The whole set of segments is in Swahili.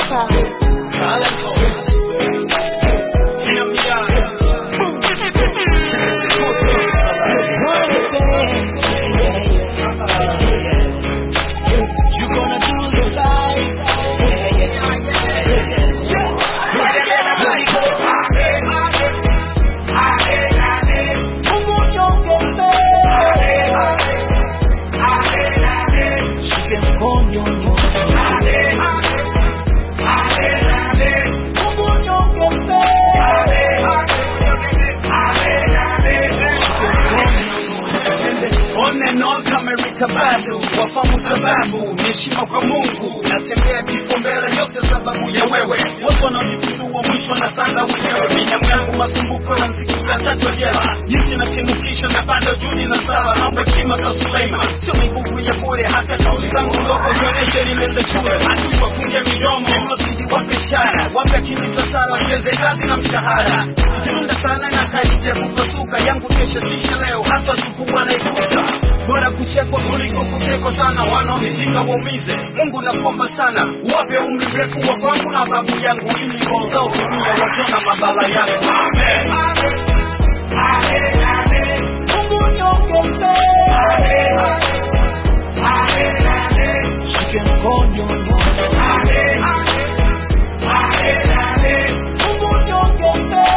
On and on kama Erika Badu, wafamu sababu ni heshima kwa Mungu, natembea kifo mbele yote sababu ya wewe. Watu wanaojipindua mwisho na sanda wenyewe, binamu yangu masumbuko na mziki utatatu jela, jinsi na kinukisha na bado juhudi na sala, mambo ya kima za Suleiman, sio nguvu ya bure, hata kauli zangu ndogo zionyeshe nimeenda shule, adui wafunge midomo, mlozidi wape ishara, wape akili za sala, wacheze kazi na mshahara, ikirunda sana na karibia kupasuka, yangu kesho sisha leo, hata siku wanaikuta bora kuchekwa kuliko kutekwa sana, wanaonipinga waumize. Mungu nakuomba sana, wape umri mrefu wa kwangu na babu yangu, ili roho zao zimia wakiona mabala yangu. Amen. Mungu niongeze. Shike mkono Mungu niongeze.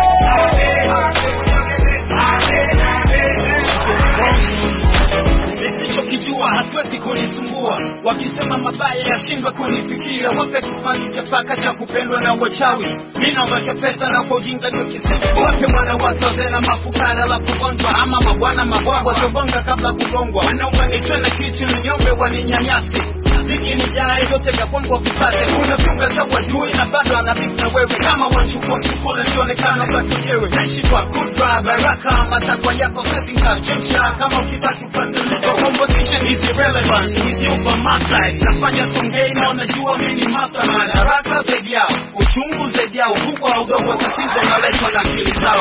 nisichokijua hatuwezi kunisumbua, wakisema mabaya yashindwa kunifikia, wape kisimani cha paka cha kupendwa na wachawi, mi naomba cha pesa na kwa ujinga ndio kizidi, wape mwana wake wazee na mafukara, alafu gonjwa ama mabwana mabwabwa chogonga kabla kugongwa, wanaunganishwe na kitu ninyombe waninyanyasi ziki ni jana yote vya kwangu wavipate, kuna viunga za wadui na bado anabifu na wewe, kama wanchukua sukule sionekana za kijewe, naishi kwa kudra baraka, matakwa yako sezi nkachemsha, kama ukitaki kubadilika, composition is irrelevant with you by my side, nafanya songei na unajua mimi ni mastermind, haraka zaidi yao, uchungu zaidi yao, ukubwa au udogo wa tatizo unaletwa na akili zao.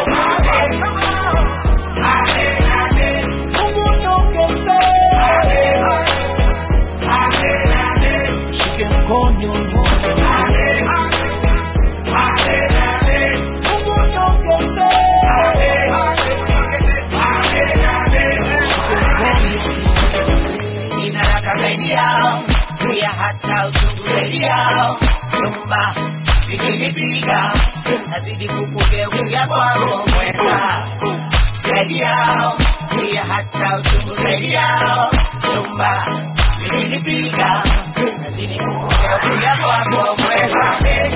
Mungu niongeze. Shike mkono Mungu niongeze. Nina raka zaidi yao, pia hata uchungu zaidi yao. Nyumba ikinipiga, nazidi kukugeukia kwako mweza. Zaidi yao, pia hata uchungu zaidi yao. Nyumba ikinipiga, nazidi kukugeukia kwako mweza.